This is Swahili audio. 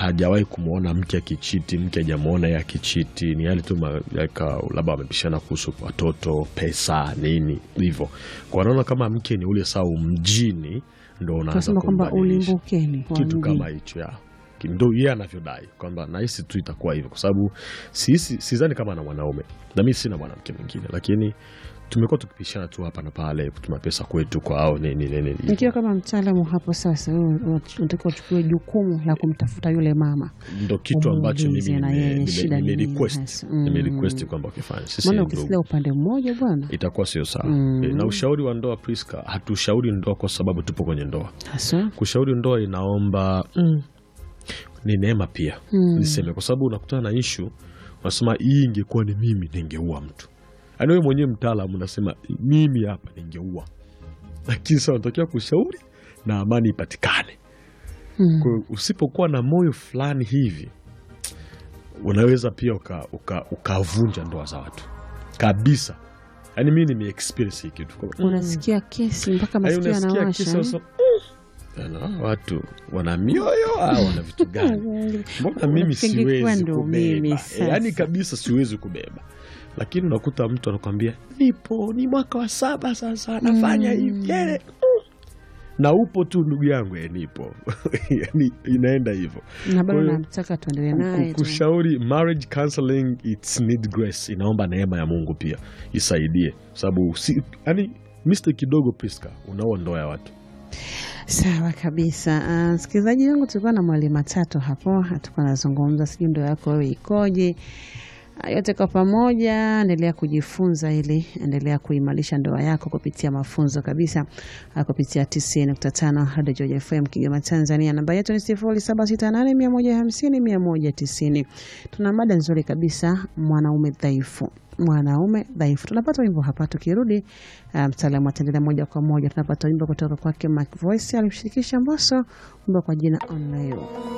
hajawahi kumwona mke akichiti, mke hajamwona yeye akichiti, ni yale tu ma- like, uh, labda wamepishana kuhusu watoto, pesa, nini hivyo, kwa wanaona kama mke ni ule sau mjini ndo unaanza tunasema kwamba kumbadilisha ulimbukeni wa kitu mji. kama hicho ya Ki- ndo yeye anavyodai kwamba nahisi tu itakuwa hivyo, kwa sababu sisi sidhani kama ana mwanaume na mi sina mwanamke mwingine, lakini tumekuwa tukipishana tu hapa na pale, kutuma pesa kwetu kwao nini nini hivyo. Nikiwa kama mtaalamu hapo sasa, wewe unatakiwa uchukue jukumu la kumtafuta yule mama, ndo kitu ambacho mimi Umuulize na yeye nime- shida nime- ni nini nimerequest hasa. Mm. nimerequest kwamba ukifanya sisi maana ni ukisikia ndugu, upande mmoja bwana itakuwa sio sawa. Mm. E, na ushauri wa ndoa Priska, hatushauri ndoa kwa sababu tupo kwenye ndoa. haswa Kushauri ndoa inaomba mm, ni neema pia Mm. niseme, kwa sababu unakutana na ishu unasema hii ingekuwa ni mimi ningeua mtu, yaani wewe mwenyewe mtaalamu unasema mimi hapa ningeua, lakini sasa unatakiwa kushauri na amani ipatikane. Mm. Kwa hiyo usipokuwa na moyo fulani hivi unaweza pia ukavunja uka, ukavunja ndoa za watu kabisa. Yaani mi nime experience hii kitu Kwa- unasikia kesi mpaka Yaani masikio unasikia yanawasha kisa sasa, "Mm, yaani watu wana mioyo au wana vitu gani? Mbona mimi Usingekuwa siwezi ndo mimi kubeba? sasa. Yaani kabisa siwezi kubeba, lakini unakuta mtu anakwambia nipo, ni mwaka wa saba sasa nafanya hivi yele na upo tu ndugu yangu, eh, nipo yani inaenda hivyo. na bado Kwa hiyo, namtaka tuendelee Ku- naye ku- tu. kushauri marriage counseling it's need grace, inaomba neema ya Mungu pia isaidie, sababu si, yani mistake kidogo Priska, unaoa ndoa ya watu. Sawa kabisa. Ah, Msikilizaji wangu, tulikuwa na mwali matatu hapo, tulikuwa nazungumza, sijui ndoa yako wewe ikoje. Ah, Yote kwa pamoja, endelea kujifunza ili endelea kuimarisha ndoa yako kupitia mafunzo kabisa, ah, kupitia 90.5 Radio Georgia FM Kigoma, Tanzania. Namba yetu ni 0768 150 190. Tuna mada nzuri kabisa, mwanaume dhaifu mwanaume dhaifu. Tunapata wimbo hapa, tukirudi ah, mtaalamu ataendelea moja kwa moja. Tunapata wimbo kutoka kwake Mac Voice, alimshirikisha Mbosso, wimbo kwa jina On You.